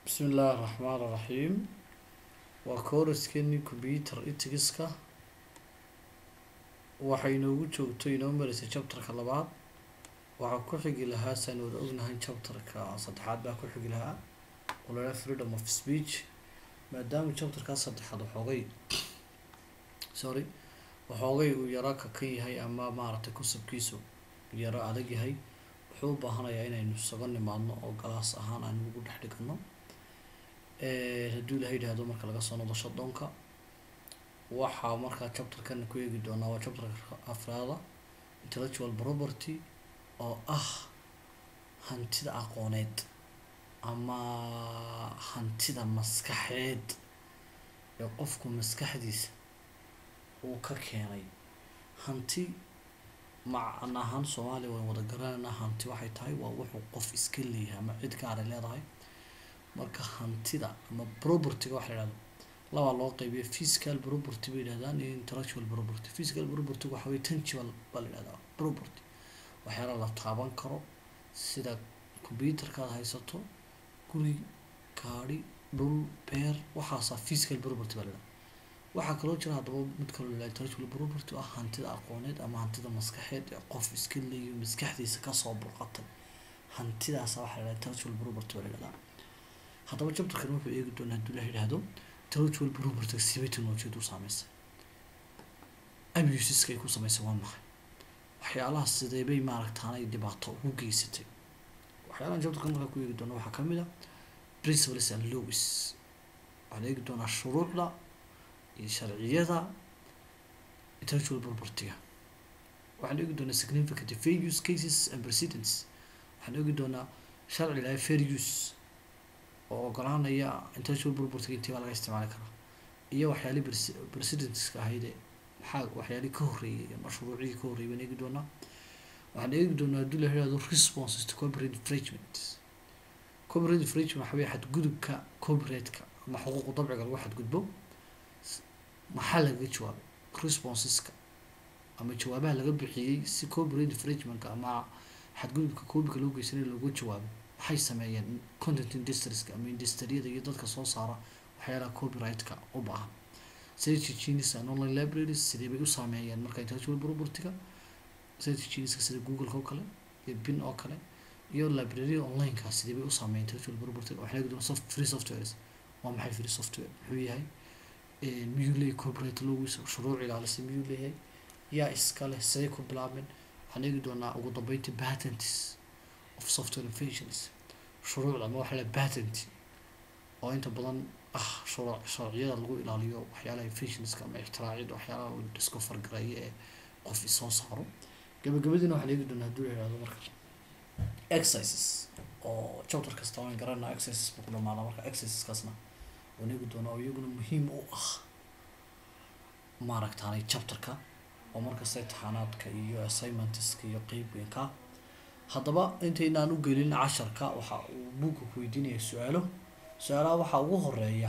bismi illaahi raxmaan raxiim waa kooraskeeni computer itigiska waxay inoogu joogto inoo mareysay chapterka labaad waxaa ku xigi lahaa saan wada ognahay chapterka saddexaad baa ku xigi lahaa oo lahaa freedom of speech maadaama chapterkaa saddexaad waxoogay sorry waxoogay uu yaro kakan yahay ama maaragtay kusabkiisu yaro adag yahay wuxuu u baahanayaa inaynu isaga nimaadno oo galaas ahaan aynu ugu dhex dhigano hadduu ilaha yidhaahdo marka laga soo noqdo shadonka waxaa markaa chapterkan ku eegi doonaa waa chapterka afraada intellectual property oo ah hantida aqooneed ama hantida maskaxeed ee qofku maskaxdiisa uu ka keenay hanti macna ahaan soomaaliya waan wada garanaynaa hanti waxay tahay waa wuxuu qof iska leeyahay ama cid gaaray leedahay marka hantida ama propertyga waxa la yihahdo labaa loo qeybiya physical property bay yidhahdaan iyo intellectual property physical property waxa weye tangible baa la yihahdaa property waxyaala la taaban karo sida computerkaad haysato guri gaadhi dhul beer waxaasaa physical property baa la yihahdaa waxaa kaloo jira haddaba mid kaloo la intellectual property ah hantida aqooneed ama hantida maskaxeed ee qof iska leeyo maskaxdiisa kasoo burqatay hantidaasa waxaa la yihahdaa intellectual property baa la yihahdaa haddaba chapterkan wuxuu eegi doonaa hadduu la yidhaahdo intellectual property sibay technologiyadu u saameysay abusiska ay ku sameysay waa maxay waxyaalaha sidee bay maaragtaanay dhibaato ugu geysatay waxyaalahan chapterkan markaa ku eegi doona waxaa kamid a principles and laws waxaan eegi doonaa shuruucda iyo sharciyada intellectual propertyga waxaan eegi doonaa significant fair use cases and precedents waxaan eegi doonaa sharci laha fair use oo ogolaanaya intellectual propertyga intii baa laga isticmaali karaa iyo waxyaalii precedenska ahayde maxaa waxyaalii ka horreeyay ama shuruucdii ka horreeyay baan eegi doonaa waxaan eegi doonaa haddii la yidhahdo responses to copyright infringement copyright infringement waxa weye xadgudubka copyrightka ama xuquuqu dabciga lagu xadgudbo maxaa lagaga jawaabay responseska ama jawaabaha laga bixiyey si copyright infringementka ama xadgudubka copyka loo geysanay looga jawaabay waxay sameeyeen content industrieska ama industriyada iyo dadka soo saara waxyaalaha copyrightka u baahan search engines and online libraries sidee bay u saameeyeen marka intellectual propertyga search engineska sida googleka oo kale iyo bin oo kale iyo library onlineka sidee bay u saameeyeen intellectual propertyga waxaa laga doona soft free softwares waa maxay free software muxuu yahay miyuu leeyahay copyright loogiisa shuruuc ilaalisa miyuu leeyahay yaa iska leh siday ku bilaabeen waxaan eegi doonaa ugu dambeynta patents of software inventions shuruucda ama waxa la patent oo inta badan ah shuruuc sharciyada lagu ilaaliyo waxyaalaha inventionska ama ixtiraacyada waxyaalaha uu isku fargareeyo ee qof isoo saaro gabagabadiina waxaan eegi doonaa hadduu yihahdo marka exercises oo chapter kasta waan garanaa exercises buu ku dhamaada marka exerciseskaasna waan eegi doonaa oo iyaguna muhiim u ah maaragtaanay chapterka oo markasta imtixaanaadka iyo assignmentska iyo qeybweynka haddaba intaynaan u gelin casharka waxa uu buugga ku weydiinaya su-aalo su-aalaha waxaa ugu horeeya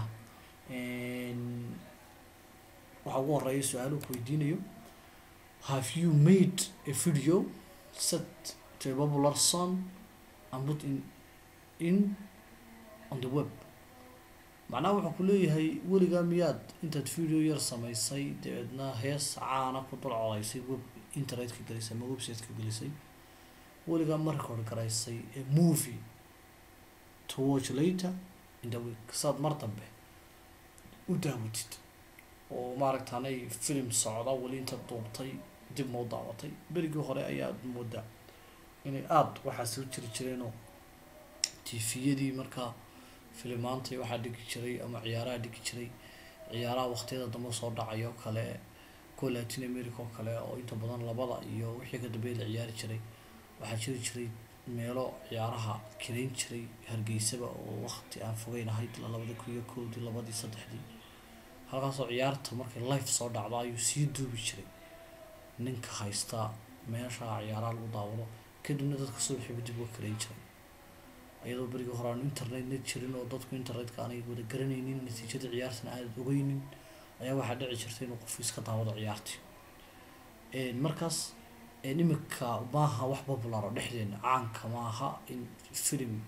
waxaa ugu horeeya su-aaluhu ku weydiinayo have you made a video set to a popular song and put in in on the web macnaha wuxuu ku leeyahay weligaa miyaad intaad video yar samaysay dabeedna hees caana ku dul codaysay web internetka gelisay ama websiteka gelisay weligaa ma record garaysay a movie to watch later in the week saad mar dambe u daawatid oo maaragtaanay film socda weli inta duubtay dib moo daawatay berigii hore ayaad moodaa inay aada waxaa soo jiri jireenoo tviyadii markaa filimaantay waxaa dhigi jiray ama ciyaaraha dhigi jiray ciyaaraha waqtiyada dambe soo dhacay oo kale kuwa latin america oo kale oo inta badan labada iyo wixii ka dambeeya la ciyaari jiray waxaa jiri jiray meelo ciyaaraha kirayn jiray hargeysaba oo waqti aan fogeyn ahayd labada kun iyo kowdii labadii saddexdii halkaasoo ciyaarta markay life soo dhacdo ayuu sii duubi jiray ninka haysta meesha ciyaaraha lagu daawado kadibna dadka subaxiiba dib uga kirayn jiray iyadoo berigii hore aanu internetna jirin oo dadku internetka aanay wada garanaynin natiijada ciyaartana aanad ogeynin ayaa waxaa dhici jirta inuu qofku iska daawado ciyaartii markaas imika maaha wax popular oo dhexdeena caanka maaha in film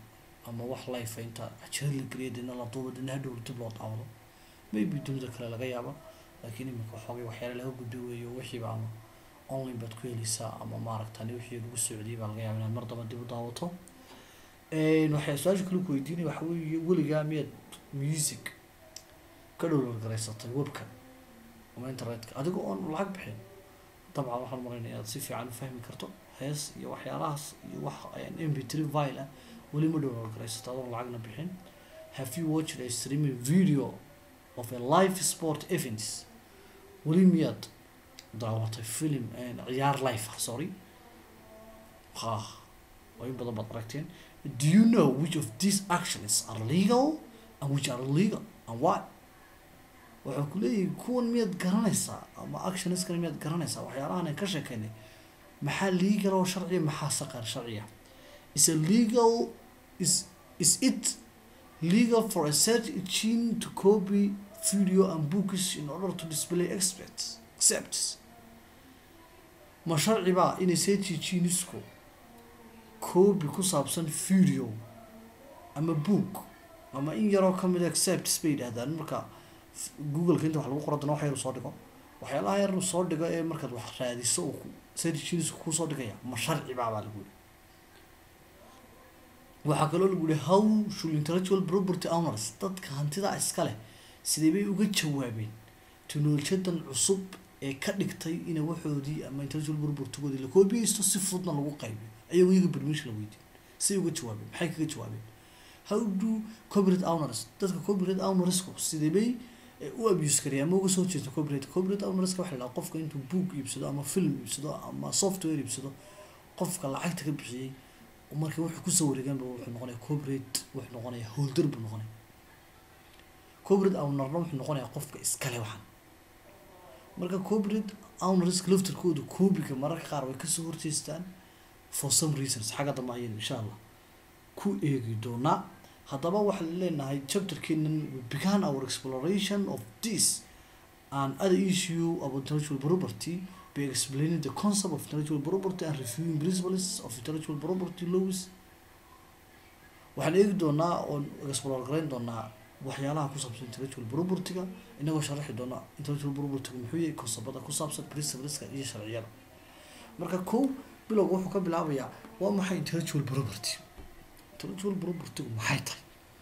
ama wax life inta cajirad la geliya dina la duuba dina hadhow dib loo daawado maybe dunida kale laga yaaba laakiin iminka waxoogay waxyaale laga gudbo weeyo wixiiba ama online baad ku heleysaa ama maaragtani wixii lagu socdiyay baa laga yaaba inaad mar daba dib u daawato waxay su-aasha kale ku weydiinaya waxa weeye weligaa miyaad music ka dhowlal garaysatay webka ama internetka adigoo oon lacag bixin dabcan waxaan maraynaya inaad si fiican u fahmi karto hees iyo waxyaalahaas iyo wax m p three vile ah weli ma dhowlal garaysato adoon lacagna bixin have you watched a streaming video of a live sport events weli miyaad daawatay film ciyaar life ah sorry ha waa in badan baad aragteen do you know which of these actions are legal and which are illegal and why waxaa ku leeyahay kuwan miyaad garanaysaa ama actionskana miyaad garanaysaa waxyaalahan aan ka sheekeynay maxaa legal oo sharciya maxaa saqar sharciya is a legal is is it legal for a search engine to copy video and books in order to display experts accepts ma sharci baa inay search enginesku copy ku saabsan video ama book ama in yaroo kamid a accepts bay yidhahdaan marka googleka inta wax lagu qoro dana wax yar soo dhigo waxyaalaha yar soo dhigo ee markaad wax raadiso uu search enginesku kusoo dhigaya ma sharci baa baa lagu yihi waxaa kaloo lagu yihi how should intellectual property owners dadka hantida iska leh sidee bay uga jawaabeen teknolojiyadan cusub ee ka dhigtay ina waxoodii ama intellectual propertygoodii la koobiyeysto si fududna lagu qaybiyo ayagoo iyaga permission la weydiin say uga jawaabeen maxay kaga jawaabeen how do copyright owners dadka copyright ownersku sidee bay u abuse karaya ama uga soo jeesto copyright copyright ownerska waxa la dhaha qofka intuu book iibsado ama film iibsado ama software iibsado qofka lacagta ka bixiyey markii wuxuu kusoo wareegaanba wuxuu noqonaya copyright wuxuu noqonaya holder buu noqonaya copyright ownerna wuxuu noqonaya qofka iskale waxan marka copyright ownerska laftarkooda koobiga mararka qaar way kasoo horjeestaan for some reasons xagga dambe ayaynu insha allah ku eegi doonaa haddaba waxaan leenahay chapterkeenan we began our exploration of this and other issue about intellectual property by explaining the concept of intellectual property and reviewing principles of intellectual property laws waxaan eegi doonaa oon explore garayn doonaa waxyaalaha ku saabsan intellectual propertyga inagoo sharaxi doona intellectual propertyga muxuu yahay konsabada ku saabsan principleska iyo sharciyada marka kow bilowga wuxuu ka bilaabayaa waa maxay intellectual property intellectual propertygu maxay tahay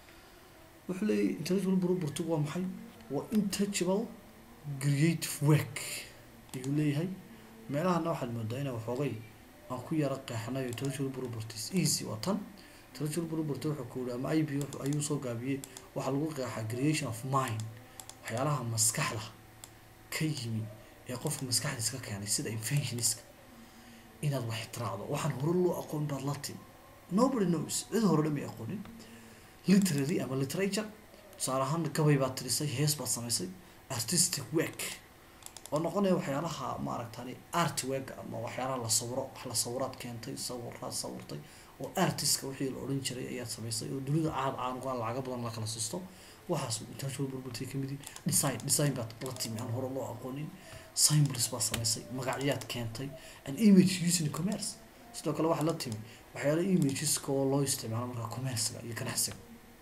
wuxuu leeyahy intellectual propertygu waa maxay waa intouchable creative work ayuu leeyahay meelahana waxaad moodaa inaa waxoogay aan ku yara qeexnayo intellectual properties easy waa tan intellectual property wuxuu ku yihi ama ib ayuu soo gaabiyey waxaa lagu qeexaa creation of mind waxyaalaha maskaxda ka yimi ee qofka maskaxdiis ka keenay sida inventionska inaad wax tiraacdo waxaan hore loo aqoon baad la timi nobody knows cid hore dhami aqoonin literary ama literature tusaale ahaan gabay baad tirisay hees baad samaysay artistic work oo noqonaya waxyaalaha maaragtani art work ama waxyaalaha la sawiro wax la sawiraad keentay sawiraad sawirtay oo artistka wixii la odhan jiray ayaad samaysay oo dunida caad caanuga lacaga badan la kala siisto waxaas intellectual property kamid design design baad la timi aan hore loo aqoonin symbols baad samaysay magacyaad keentay an image using commerce sidoo kale waxaad la timi waxyaala imageska oo loo isticmaalo marka commercega iyo ganacsiga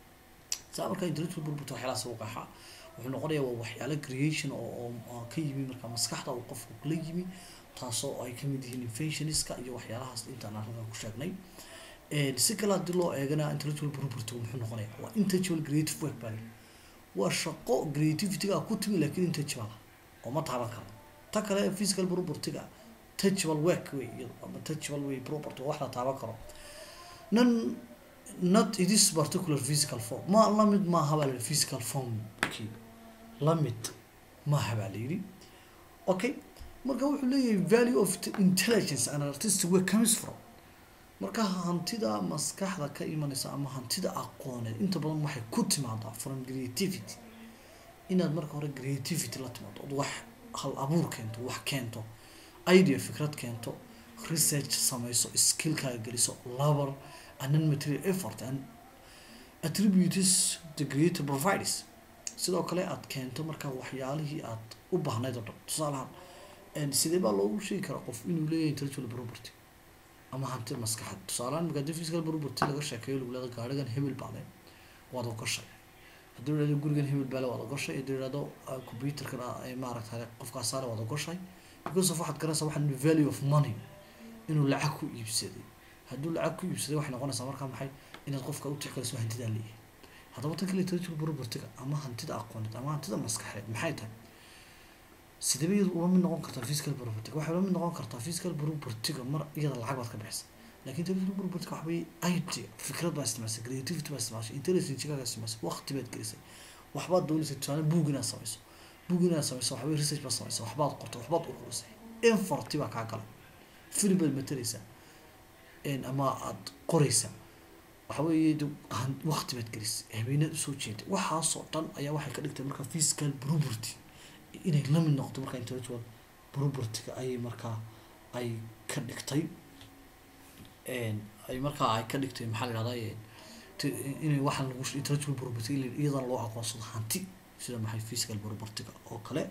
saa marka intellectual property waxyaalahaas u qeexaa wuxuu noqonayaa waa waxyaalo creation oo oo ka yimi marka maskaxda uu qofku kula yimi taasoo ay kamid yihiin inventionska iyo waxyaalahaas intaan halkan ku sheegnay si kale haddii loo eegana intellectual property muxuu noqonaya waa intouchable creative work baa waa shaqo creativityga ku timi laakiin intouchable oo ma taaban karo ta kale physical propertyga touchable work wey iyado ama touchable way property wax la taaban karo nan not it is particular physical form ma lamid maaha baa la yidhi physical form okay lamid maaha baa la yidhi okay marka wuxuu leeyahay value of intelligence and artistic work comes from marka hantida maskaxda ka imanaysa ama hantida aqooneed inta badan waxay ku timaadaa from creativity inaad marka hore creativity la timaado od wax hal abuur keento wax keento idea fikrad keento research samayso skillkaaga geliso labor and non material effort and attributes the creator provides sidoo kale aad keento markaa waxyaalihii aad u baahnayd oo dhan tusaalahaan sidee baa loogu sheegi karaa qof inuu leeyahay intellectual property ama hanti maskaxeed tusaalehaan marka hadii physical property laga sheekeeyo lagu leedo gaarigan hebel baa leh waad ogoshay haddii la ihahdo gurigan hebel baa leh waad ogoshay haddii la ihahdo computerkan maaragtay qofkaas saale waad ogoshay because of waxaad garanaysaa waxaan value of money inuu lacag ku iibsaday hadduu lacag ku iibsaday waxay noqonaysaa markaa maxay inaad qofka u tixgeliso hantidaa leeyahay haddaba tan kale intellectual propertyga ama hantida aqooneed ama hantida maskaxeed maxay tahay sidaba iyadu ula mid noqon kartaa physical propertyga waxay ula mid noqon kartaa physical propertyga mar iyada lacag baad ka bixisa lakin intellectual propertyga waxa weye idea fikrad baa isticmaashay creativity baa isticmaashay intelligence-gaaga isticmaashay waqti baad gelisay waxbaad doonaysay tusaale book inaad samayso book inaad samayso waxa weye research baad samaysay waxbaad qortay waxbaad ururisay effort baa kaa galay film baad matalaysaa ama aada qoraysaa waxa weeye waqti baad gelisay habeenaad usoo jeeday waxaasoo dhan ayaa waxay ka dhigtay marka physical property inay la mid noqdo marka intellectual propertyga ayay markaa ay ka dhigtay ay markaa ay ka dhigtay maxaa la ihahdaa inay waxaan lagu intellectual property iyadana loo aqoonsado hanti sida maxay physical propertyga oo kale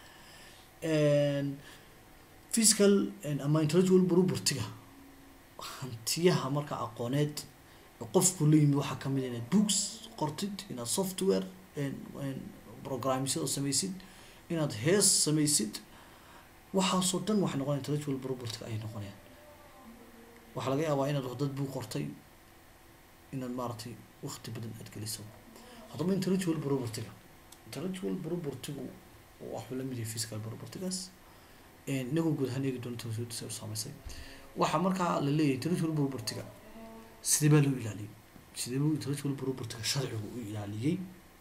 physical ama intellectual propertyga hantiyaha marka aqooneed qofku la yimid waxaa kamid inaad books qortid inaad software programmyada samaysid inaad hees samaysid waxaasoo dhan waxay noqonaya intellectual property ayay noqonayaan waxaa laga yaabaa inaad dad buu qortay inaad maaragtay wakti badan aad geliso haddaba intellectual propertyga intellectual propertygu waxuu la mid yahay physical propertygaas inagoo guud ahaan eegi doona tawsiirta u saamaysay waxaa markaa la leeyahay intellectual propertyga sidee baa loo ilaaliyey sidee buu intellectual propertyga sharcigu u ilaaliyey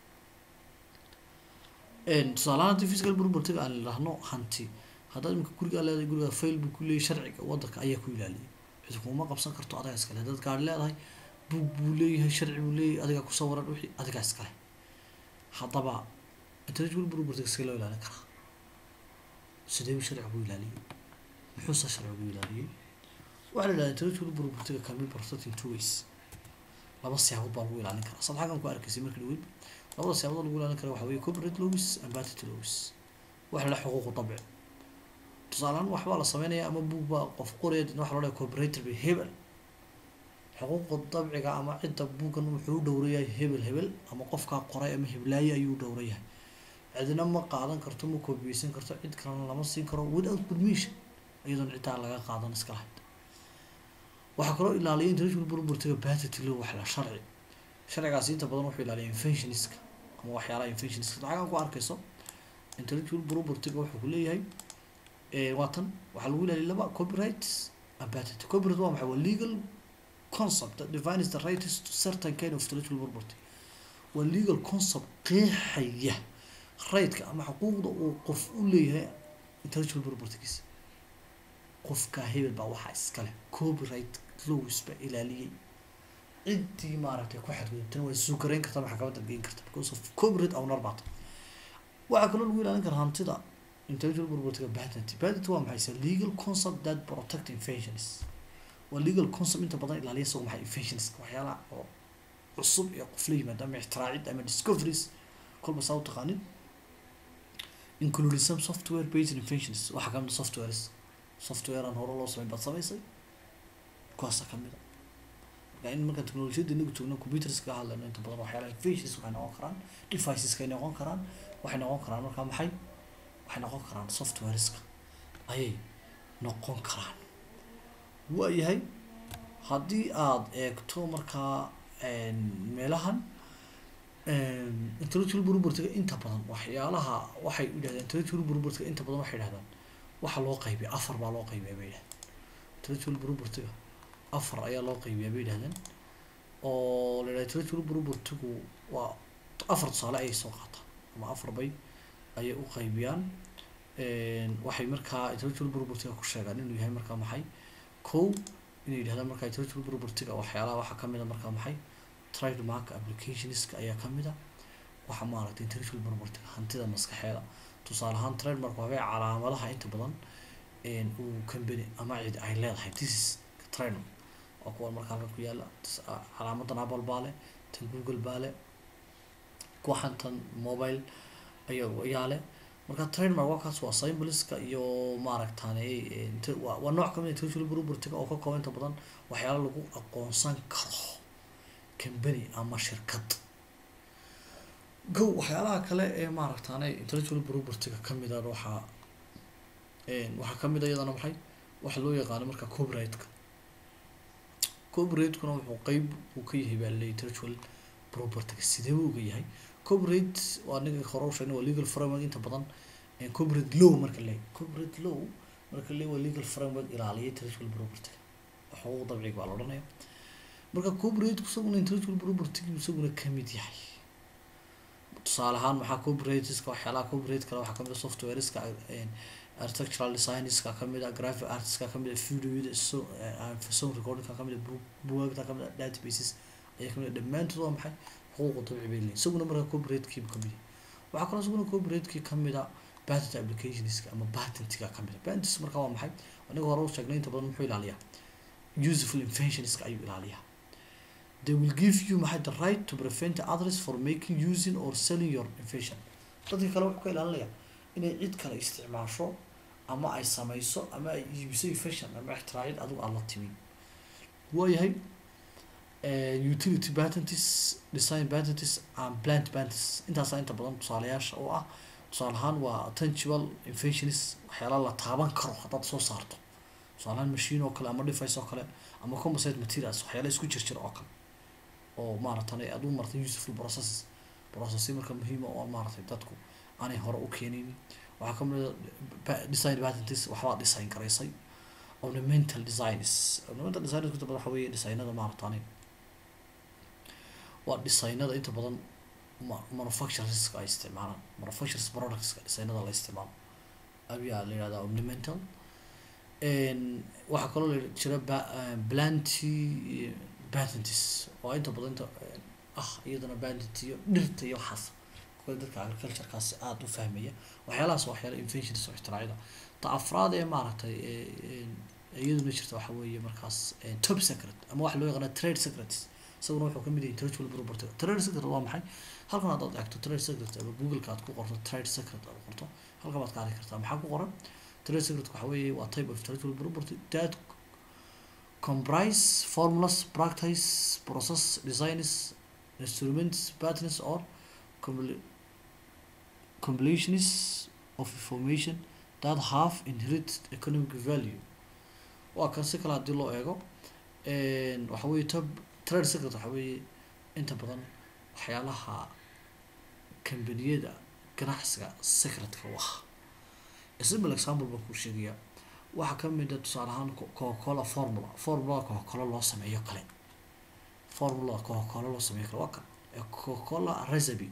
tusaalahaan haddii physical propertyga aan idhaahno hanti haddaad imika gurigaa leedahay gurigaa fail buu ku leeyahay sharciga wadanka ayaa ku ilaaliyay cid kuma qabsan karto adigaa iskale haddaad gaari leedahay buug buu leeyahay sharci buu leeyahay adigaa ku sawiran wixii adigaa iskale haddaba intellectual propertyga sidee loo ilaalin karaa sidee buu sharcigu u ilaaliyey muxuuse sharcigu u ilaaliyey waxaa la idhahdaa intellectual propertyga can be protected in two ways laba siyaabood baa lagu ilaalin karaa sad xaggan ku arkaysay markii dhaweyd labada siyaabood lagu ilaalin kara waxa weye copyright laws and patent laws waxa la xuquuqu dabci tusaalehaan waxbaa la sameynaya ama buug baa qof qoraya dina waxa loo dhahay copyrighted by hebel xuquuqu dabciga ama cidda buuggan wuxuu u dhowrayahay hebel hebel ama qofkaa qoray ama heblaaye ayuu u dhowrayahay cidina ma qaadan karto ma koobiyeysan karto cid kalena lama siin karo without permission iyadoon ciddaa laga qaadan iska lahayd waxaa kaloo ilaaliya intellectual propertyga patent law wax la sharci sharcigaasi inta badan wuxuu ilaaliya inventionska ama waxyaalaha inventionska lacagan ku arkayso intellectual propertyga wuxuu ku leeyahay waa tan waxaa lagu ilaaliya laba copyright and patent copyright waa maxay waa legal concept that defines the rights to certain kind of intellectual property waa legal concept qeexaya right-ka ama xuquuqda uu qof u leeyahay intellectual propertygiisa qofka hebel baa waxaa iskale copyright laws baa ilaaliyey ciddii maaragtay ku xadgudubtana waa suu garayn kartaa maxkamadda geyn karta because of copyright owner baata waxaa kaloo lagu ilaalin karaa hantida intellectual propertyga patent patent waa maxay se legal concept that protect inventions waa legal concept inta badan ilaaliya isago maxay inventions waxyaalaha oo cusub ee qof la yimaado ama ixtiraacid ama discoveries kolba saa u taqaanin including some software based inventions waxaa kamid softwares software aan hore loo sameyn baad samaysay kuwaasa kamid a marka in markaan technologiyadda inagu joogno computers ka hadlayno inta badan waxyaalaha inventions waxay noqon karaan deviceska ay noqon karaan waxay noqon karaan markaa maxay waxay noqon karaan softwareska ayay noqon karaan waayahay haddii aada eegto markaa meelahan intellectual propertyga inta badan waxyaalaha waxay yidhahdeen intellectual propertyga inta badan waxay yidhahdaan waxa loo qaybiya afar baa loo qaybiya bay yidhahdeen intellectual propertyga afar ayaa loo qaybiyaa bay yidhahdeen oo la yidhahda intellectual propertygu waa afar tusaale ayay soo qaataan ama afar bay ayay u qaybiyaan waxay markaa intellectual propertyga ku sheegaan inuu yahay markaa maxay kow inay yidhahdaan markaa intellectual propertyga waxyaalaha waxaa kamid a markaa maxay trademark applicationska ayaa kamid a waxa maaragtay intellectual propertyga hantida maskaxeeda tusaale ahaan trademark waabay calaamadaha inta badan uu company ama cid ay leedahay this is trademark waa kuwa marka halkan ku yaala calaamadan apple baa leh tan google baa leh kuwaxan tan mobile ayaa ayaa leh marka trademark waa kaas waa symboliska iyo maaragtane int- waa waa nooc kamid intellectual property oo ka kooban inta badan waxyaala lagu aqoonsan karo company ama shirkad go waxyaalaha kale ee maaragtane intellectual property-ga kamid a waxaa waxaa kamid a iyadana maxay waxa loo yaqaano marka copyright-ka copyright-kuna wuxuu qeyb uu ka yahay baa laleeyahy intellectual property-ga sidee buu uga yahay copyright waa ninka hore u sheegnay waa legal framework inta badan copyright law marka leeyahy copyright law marka leeyahy waa legal framework ilaaliya intellectual property-ga xuquuq dabciga baa la odhanaya marka copyright isaguna intellectual property-gu isaguna kamid yahay tusaale ahaan maxaa copyrightiska waxyaalaha copyright kale waxaa kamid a softwareska architectural designerska kamid a graphic artistska kamid a videoyada so sound recordingka kamid a book bugaagta kamid a databases ayaa kamid a dhammaantood waa maxay xuquuqa dabci bay leeyihin isaguna marka copyright-kiiba kamid yahay waxaa kaloo isaguna copyright-kii kamid a patent applicationska ama patentiga kamid a patents marka waa maxay aniga hore u sheegnay inta badan muxuu ilaaliyaa useful inventionska ayuu ilaaliyaa they will give you maxay the right to prevent others for making using or selling your invention dadka kale wuxuu ka ilaalinaya inay cid kale isticmaasho ama ay sameyso ama ay iibiso invention ama ixtiraacid adigu aan la timin waayahay utility patents design patents and plant patents intaasaa inta badan tusaalayaasha oo ah tusaale ahaan waa tangible inventions waxyaala la taaban karo haddaad soo saarto tusaale ahaan machine oo kale ama device oo kale ama composite materials waxyaala isku jirjira oo kale oo maaragtan aad u martay useful processes processi marka muhiima oo maaragtay dadku aanay hore u keenaynin waxaa kamid a design patents waxbaa design garaysay ornamental designs ornamental designs inta badan waxa weeye designada maaragtani waa designada inta badan manufactureska ay isticmaalaan manufactures productska designada la isticmaalo ayaa la yihahdaa ornamental waxaa kaloo la jira planty patents oo inta badan inta ah iyadana patent iyo dhirta iyo waxaas kuwa dadka agriculturekaasi aada u fahmaya waxyaalahaas waa waxyaala inventions oo ixtiraacida ta afraad ee maaragtay iyaduna jirta waxa weeye markaas top secret ama waxa loo yaqaana trade secrets isaguna wuxuu kamid yahay intellectual property trade secret waa maxay halkan haddaad eegto trade secret ama google-ka aad ku qorto trade secret aad qorto halkan baad ka arki kartaa maxaa ku qoran trade secret waxa weeye waa type of intellectual property that comprise formulas practice process designs instruments patterns or combinations of information that have inherent economic value waa kan si kale hadii loo eego waxa weye top trade secret waxa weeye inta badan waxyaalaha kambaniyada ganacsiga secretka u ah simple example baan kuu sheegaya waxaa kamid a tusaale ahaan coca-cola formula formulada coca-cola loo sameeyo kale formulada coca-cola loo sameeyo kale waa kan coca-cola recipe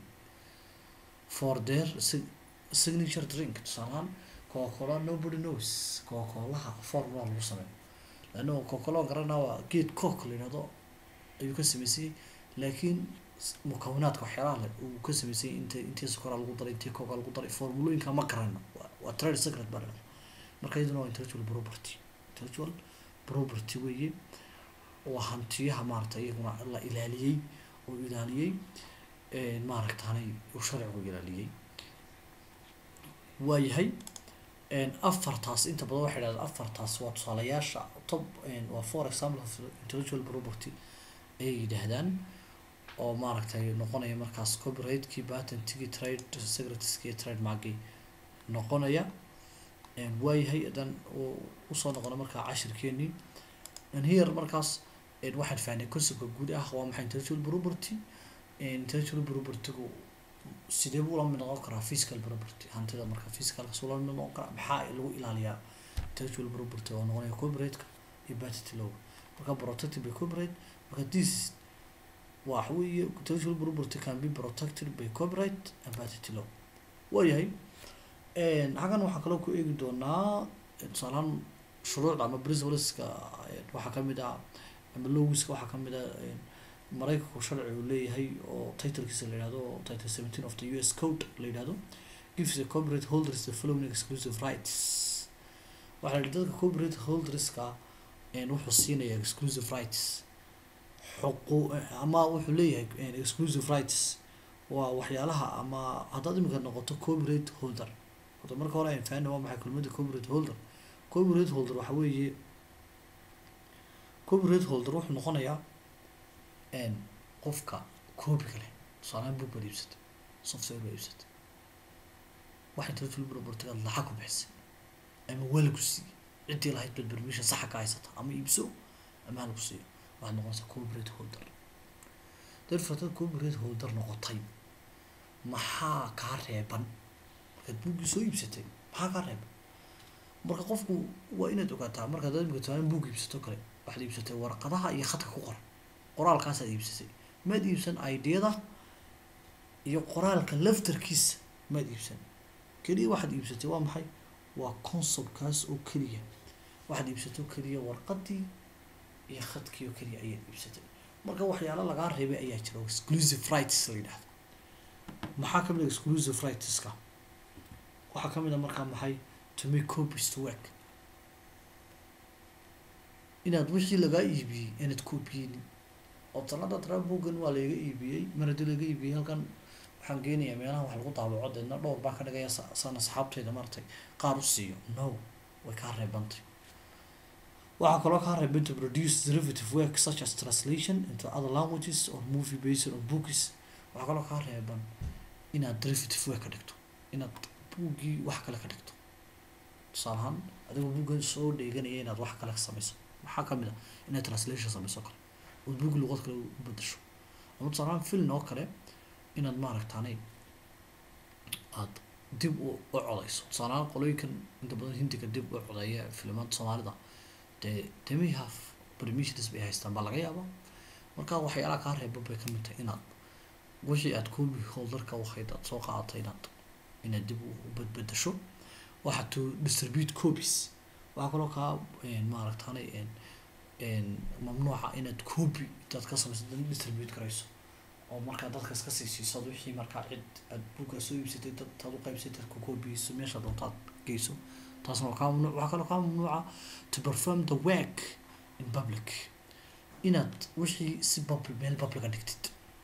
for their signature drink tusaale ahaan coca-cola nobody knows coca-colaha formula lagu sameeyo leanna coca-cola garanaa waa geed coke la yihahdo ayuu ka sameysayay laakiin mukawinaadka waxyaalaha le uu ka sameysayay inta intii sokoraa lagu daray intii coca lagu daray formulooyinka ma garano waa trade secret baa dhahda marka iyaduna waa intellectual property intellectual property weeye waa hantiyaha maaragtay iyaguna la ilaaliyey oo ilaaliyey maaragtaanay uu sharcigu ilaaliyey waayahay afartaas inta badan waxay dhahdeen afartaas waa tusaalayaasha top waa for example of intellectual property ayay yidhaahdaan oo maaragtay noqonaya markaas copyrightkii patentkii trade secretskii trade markii noqonaya waayahay haddaan usoo noqono markaa cashirkeenii here markaas waxaan fahnay conceptka guud ah waa maxay intellectual property intellectual propertygu sidee buu la mid noqon karaa physical property hantida marka physicalkas ula mid noqon karaa maxaa lagu ilaaliyaa intellectual property oo noqonaya copyrightka iyo patent law marka protected by copyright marka this waxa weeye intellectual property can be protected by copyright and patent law waayahay xaggan waxaan kaloo ku eegi doonaa tusaalahaan shuruucda ama principleska waxaa kamid ah ama logiska waxaa kamid ah maraykanku sharci uu leeyahay oo titlekiisa la yihahdo title seventeen of the u s code la yihahdo gives the copyright holders the following exclusive rights waxaa la dadka copyright holderska wuxuu siinaya exclusive rights xuqu ama wuxuu leeyahay exclusive rights waa waxyaalaha ama haddaad imika noqoto copyright holder horta marka hore aan fahanna waa maxay kelmadda copyright holder copyright holder waxa weeye copyright holder wuxuu noqonayaa n qofka copyga leh tusaalehaan book baad iibsatay software baad iibsatay waxay intellectual property aad lacag ku bixisay ama waa lagu siiyey ciddii lahayd bad permission saxa ka haysata ama iibso ama ha lagu siiyo waxaad noqonaysaa copyright holder therefore dad copyright holder noqotay maxaa kaa reeban markaad buuggii soo iibsatay maxaa kaa reeban marka qofku waa inaad ogaataa markaad imika tusaale buug iibsato kale waxaad iibsatay warqadaha iyo khadka ku qoran qoraalkaasaad iibsatay maad iibsan ideada iyo qoraalka laftarkiisa maad iibsan keliya waxaad iibsatay waa maxay waa conceptkaas oo keliya waxaad iibsato keliya warqadii iyo khadkii oo keliya ayaad iibsatay marka waxyaalo lagaa reebay ayaa jira oo exclusive rights la yidhahdo maxaa kamid a exclusive rightska waxaa kamid a markaa maxay to make copies to work inaad wixii lagaa iibiyey inaad copyeynin oo sanada tara boogan waa laga iibiyey mar haddii laga iibiyey halkan waxaan geenayaa meelaha wax lagu daabaco deedna dhowr baan ka dhigaya san asxaabteyda maratay qaar u siiyo no way kaa reebantay waxaa kaloo kaa reeban to produce derivative work such as translation into other languages or movie based on books waxaa kaloo kaa reeban inaad derivative work ka dhigto inaad buuggii wax kale ka dhigto tusaale ahaan adigoo buuggan soo dheeganaya inaad wax kale ka samayso maxaa kamid ah inaad translation samayso kale ood buuggi luqad kale u bedasho ama tusaale ahaan film oo kale inaad maaragtaanay aada dib u u codayso tusaale ahaan qolooyinkan inta badan hindiga dib u codeeya filimaanta soomaalida dee they may have permissions bay haystaan baa laga yaabaa marka waxyaalaha kaa reeba bay kamid tahay inaad wixii aad copy holderka wahayd aad soo qaadatay inaad inaad dib u badbedasho waxaa to distribute copies waxaa kaloo kaa maaragtaanay mamnuuca inaad copy intaad ka samayso dad distribute garayso oo markaa dadka iska sii siiso ad wixii markaa cid aad buuggaa soo iibsatay dad taad u qaybsatay dadka copygiiso meesha doontaad geyso taasna waa kaa mamnuuc waxaa kaloo kaa mamnuuca to perform the work in public inaad wixii si public meel publica dhigtid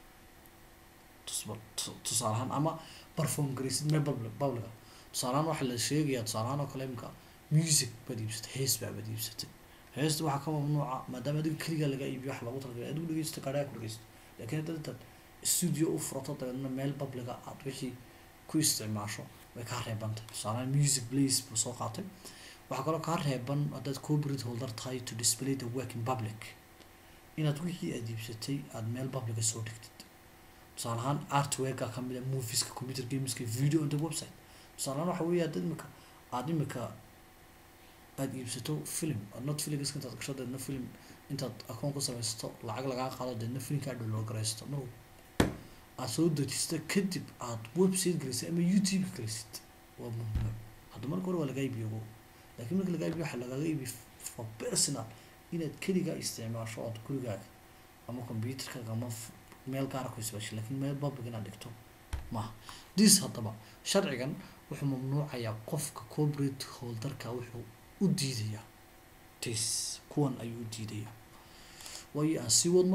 tusaale ahaan ama perform garaysid meel public publica tusaale ahaan waxaa la sheegayaa tusaale ahaan oo kale imika music baad iibsatay hees baa baad iibsatay heesta waxaa ka mamnuuca maadaama adiga keligaa lagaa iibiyo wax lagu talagalay adigu dhegeysto gaadhaa ku dhegeysto laakiin haddaad intaad studio u furato dabeedna meel publica aad wixii ku isticmaasho way kaa reebantay tusaale music place buu soo qaatay waxaa kaloo kaa reeban haddaad copyright holder tahay to display the work in public inaad wixii aad iibsatay aada meel publica soo dhigtid tusaale ahaan artworka kamid a movieska computer gameska video on the website tusaale ahaan waxa weeye haddaad imika aada imika aada iibsato film aad not filmska intaad gasho deedna film intaad akoon ku samaysato lacag lagaa qaado deedna filmkaa download garaysato no aad soo dejista kadib aad website gelisid ama youtube gelisid waa mamnuuc hadda marka hore waa lagaa iibiyo go laakiin marka lagaa iibiyo waxaa lagaaga iibiy for personal inaad keligaa isticmaasho ood gurigaaga ama computerkaaga ama meel gaara ku isbaashay laakiin meel public inaad dhigto maaha dis haddaba sharcigan wuxuu mamnuucayaa qofka corporate holderka wuxuu u diidayaa tis kuwan ayuu u diidayaa waayo aan sii wadno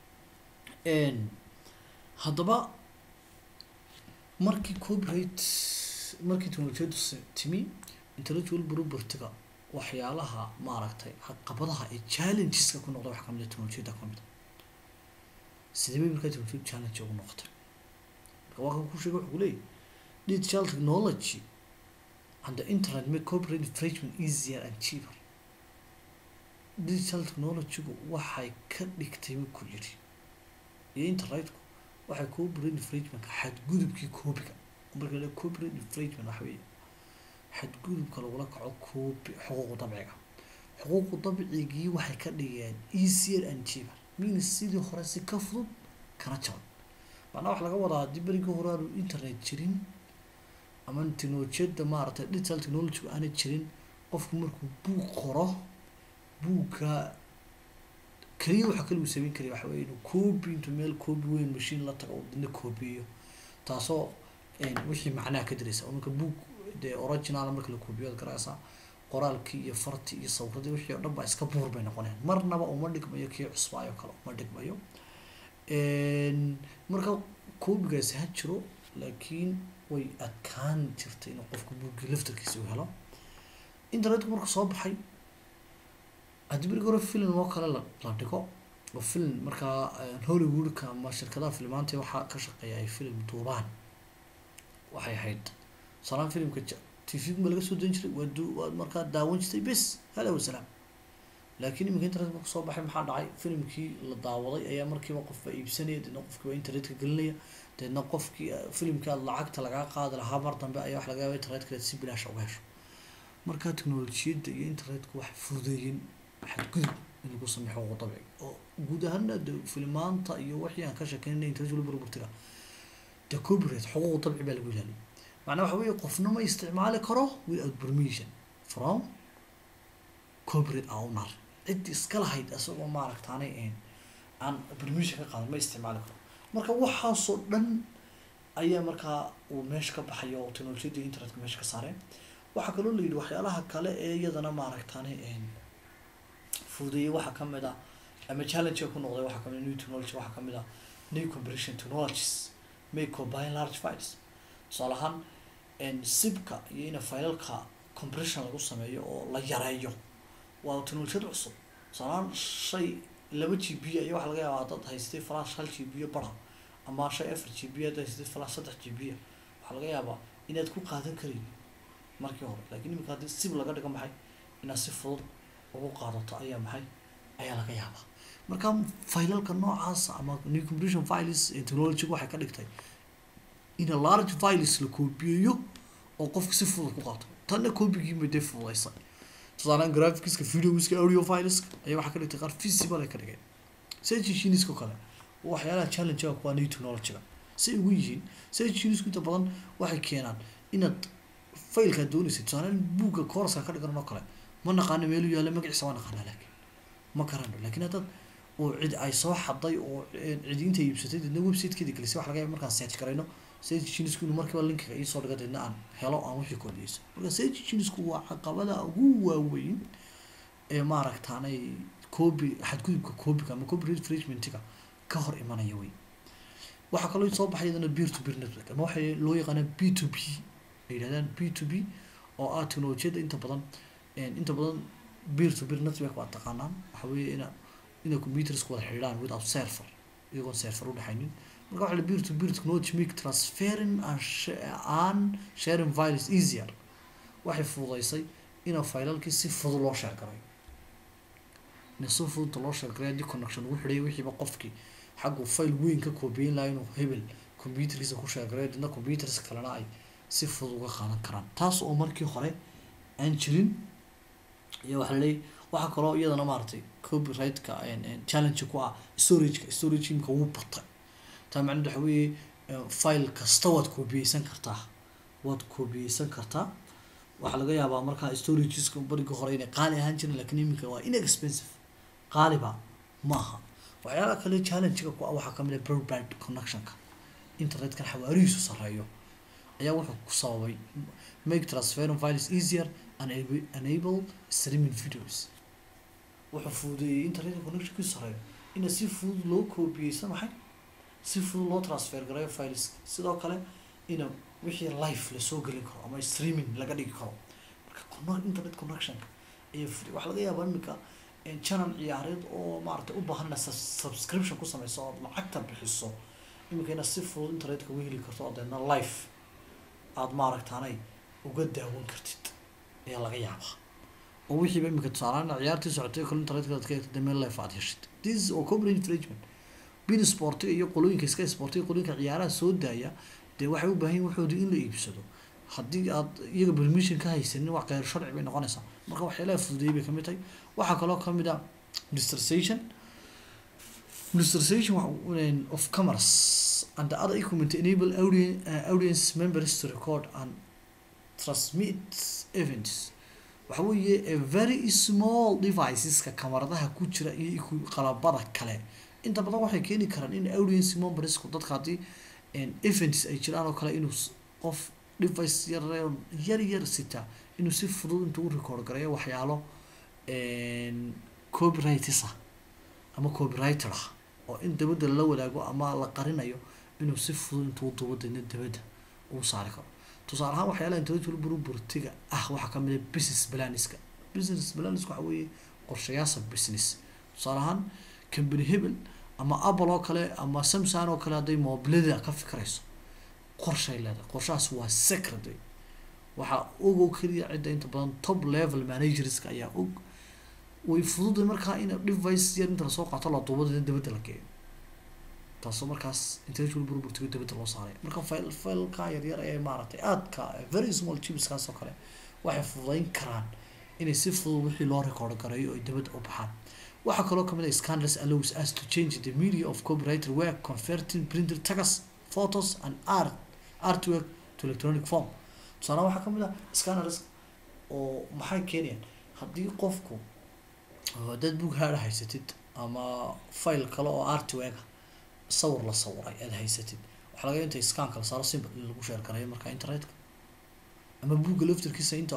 haddaba markii copyright markii technolojiyadu timi intellectual propertyga waxyaalaha maaragtay caqabadaha ee challengeska ku noqda waxa kamid a technolojiyada kamid a sidee bay markaa technolojiyadu challenge ugu noqotay marka waa kan ku sheega wuxuu leeyahy digital technology and the internet make copyright infringement easier and cheaper digital technologygu waxay ka dhigtay ku yiri iyo internetku waxay copyright infringementka xadgudubkii coopiga marka la copyright infringement waxa weeye xadgudubka lagula kaco coopi xuquuqu dabciga xuquuqu dabcigii waxay ka dhigeen easier and cheaper means sidii hore si ka fudud kana jaban macnaa waxa laga wadaa haddii berigii hore aanu internet jirin ama technolojiyada maaragtay digital technologygu aana jirin qofku markuu buug qoro buugga keliya waxa kale uu samayn karaya waxa weye inuu coobi intuu meel coobi weyn machine la tago dina coobiyo taasoo wixii macnaha ka diraysa marka buug dee original marka la coobiyo ad garaysaa qoraalkii iyo fartii iyo sawiradii wixii oo dhan baa iska buur bay noqonayaan marnaba uma dhigmayo kii cusbaayo kale uma dhigmayo marka coobigaasi ha jiro laakiin way adkaan jirtay inuu qofku buuggii laftarkiisa u helo internetku marka soo baxay haddii berigi hore film oo kale la la dhigo oo film markaa hollywoodka ama shirkadaha filmaanta waxaa ka shaqeeya ay film duubaan waxay ahayd salaan filmka tvga ma laga soo dan jiray waa du waad markaa daawan jirtay bes hada wasalaam laakiin iminka internet marka soo baxay maxaa dhacay filimkii la daawaday ayaa markiiba qofba iibsanaya deedna qofkiiba internetka gelinaya deedna qofkii filimkii aad lacagta lagaa qaadi lahaa mar dambe ayaa wax laga yaaba internetka si bilaash uga hesho markaa teknolojiyadda iyo internetku waxay fududeeyeen xadgudub in lagu sameeyo xuquuq dabci oo guud ahaana de filmaanta iyo wixii aan ka sheekeynay internet wali burburtiga de copyright xuquuq dabci baa lagu ilaaliyay macnaa waxa weeye qofna ma isticmaali karo without permission from copyright owner cid iska lahayd isagoo maaragtaanay ahayn aan permission ka qaadan ma isticmaali karo marka waxaasoo dhan ayaa markaa uu meesha ka baxaya oo teknolojiyadda iyo internetka meesha ka saareen waxaa kaloo la yidhi waxyaalaha kale ee iyadana maaragtaanay fududeeyey waxaa kamid ah ama challenge ku noqday waxaa kamid new technology waxaa kamid ah new compression technologies may combine large files tusaale ahaan sibka iyo ina filalka compression lagu sameeyo oo la yareeyo waa technolojiyad cusub tusaale ahaan shay laba g b ayaa waxaa laga yaabaa dad haystay flash hal g b bara ama shay afar g b dad haystay flash saddex g b waxaa laga yaabaa inaad ku qaadan karin markii hore lakin imika haddii sib laga dhigo maxay inaad si fudud ugu qaadato ayaa maxay ayaa laga yaabaa marka filalka noocaas ama new compression files ee technology waxay ka dhigtay in a large files la koobiyeeyo oo qofka si fudud ku qaato tanna koobigiima dee fududaysay tusaalaan graphicska videoska audio fileska ayaa waxaa ka dhigtay qaar visible ay ka dhigeen searchinginiska kale waxyaalaha challenge-ga kuwaa new technology-ga say ugu yihiin searchingisku inta badan waxay keenaan inaad failkaa doonaysa tusaalaan buugga courska ka dhigan oo kale ma naqaano meelu yaalla magaciisa waa naqaanaa laakiin ma garano laakiin haddaad oo cid ay soo xaday oo cidi inta iibsatay deedna websitekeeda gelisay waxa laga yaaba markaan search garayno search enginesku inuu markiiba linkiga iisoo dhiga deedna aan helo aan wixii kordhiyeyso marka search enginesku waa caqabada ugu waaweyn ee maaragtaanay copy xadgudubka copyga ama copyright infringementiga ka hor imanaya wey waxaa kaloo soo baxay iyadana peer to peer network ama waxay loo yaqaanaa b to b ay yidhahdaan b to b oo ah teknolojiyadda inta badan inta badan beer to beer network waa taqaanaan waxa weeye ina ina computersku wada xidhiidhaan without server iyagoon server udhexaynin marka waxa la beer to beer technology make transferring and and sharing files easier waxay fududeysay ina filalkii si fudud loo share garayo ina si fududta loo share garayo haddii connection ugu xidhay wixiiba qofkii xaggu file weyn ka koobiyeyn lahaa inuu hebel computerkiisa ku share garayo dadna computers kalena ay si fudud uga qaadan karaan taas oo markii hore aan jirin iyo waxa laleeyahy waxaa kaloo iyadana maaragtay copyright-ka challenge ku ah storage-ka storage imika wuu batay taa macnaheed waxa weeye file kasta waad koobiyeysan kartaa waad koobiyeysan kartaa waxaa laga yaabaa markaa storageska bariga hore inay qaali ahaan jirin lakin iminka waa inexpensive qaaliba ma aha waxyaalaha kale challenge-ga ku ah waxaa kamid ah broadband connectionka internetkan xawaarihiisu sareeyo ayaa wuxuu ku sababay make transferring files easier and enable streaming videos wuxuu fududeeyey internet connectionkiisu sareeyo ina si fudud loo koobiyeysan maxay si fudud loo transfer garayo files sidoo kale ina wixii live lasoo gelin karo ama streaming laga dhigi karo marka internet connectionka ayaa fuday waxaa laga yaabaa imika channel ciyaareed oo maaragtay u baahan ina subscription ku sameyso ood lacagta bixiso imika ina si fudud internetka uga heli karto oo deedna live aada maaragtaanay uga daawan kartid ayaa laga yaabaa oo wixiiba imika tusaalaan ciyaartii socotay kale internetka aad ka eegtay meel life aad heshid this oo copyright infringement bin sportiga iyo qolooyinka iska sportiga qolooyinka ciyaaraha soo daaya dee waxay u baahan yihin waxoodii in la iibsado haddii aad iyaga permission ka haysanin waa kheyr sharci bay noqonaysaa marka waxyaalaha fududeeyay bay kamid tahay waxaa kaloo kamid ah administration administration of commerce and the other equipment enable audience, uh, audience members to record and transmit events waxa weeye a very small deviceska kamaradaha ku jira iyo qalabada kale inta badan waxay keeni karaan in audience membersku dadka haddii events ay jiraan oo kale inuu qof device yar yar yar sita inuu si fudud intuu u record garayo waxyaalo copyrights ah ama copywriter ah oo in dabadda la wadaago ama la qarinayo inuu si fudud intuu duubo deedna dabadda uu saari karo tusaale ahaan waxyaalaha intellectual property-ga ah waxaa kamid ah business planiska business planiska waxa weeye qorshayaasha business tusaale ahaan company hebel ama apple oo kale ama samsung oo kale hadday mobilada ka fikirayso qorshay leedahay qorshahaas waa secret wey waxaa og oo keliya cidda inta badan top level managerska ayaa og way fududay markaa in device yar inta lasoo qaato la duubo deedna dabadda la geeyo taasoo markaas intellectual property dabadda loo saaray marka file fileka yaryar ee maaragtay aadka very small chipskaas oo kale waxay fududeyn karaan inay si fudud wixii loo record gareeyo ay dabadda u baxaan waxaa kaloo kamid ah scandalous allows us to change the media of copyrighted work converting printed text photos and art artwork to electronic form tusaale waxaa kamid ah scandalous oo maxay keenayaan haddii qofku dad book haada haysatid ama file kale oo artwork ah sawir la sawiray aada haysatid waxaa laga inta scanka la saaro simple in lagu share garayo marka internetka ama buugga laftarkiisa inta